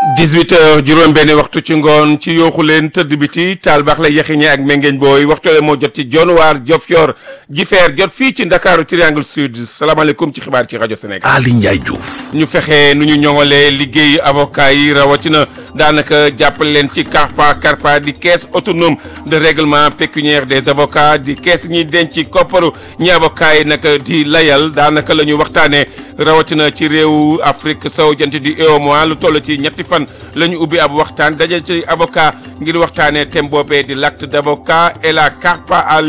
18 heures juróom benn waxtu ci ngoon ci yooxu leen tëdd bi ci taal baax la yaxiñe ak mengeeñ booy waxtu moo jot ci Dionewar Diofior Jifeer jot fii ci Ndakaaru Triangle Sud salaamaaleykum ci xibaar ci rajo Sénégal. Ali Ndiaye Diouf. ñu fexe nu ñu ñoŋalee liggéeyu avocat yi rawatina daanaka jàppale leen ci CARPA CARPA di caisse autonome de règlement pécuniaire des avocats di caisse ñuy denc kopparu ñi avocat yi nag di layal daanaka la ñu waxtaanee rawatina ci réewu Afrique sowu jant di UEMOA lu toll ci ñetti fan la ñu ubbi ab waxtaan daje ci avocat ngir waxtaanee thème boobee di l'acte d'avocat et la CARPA à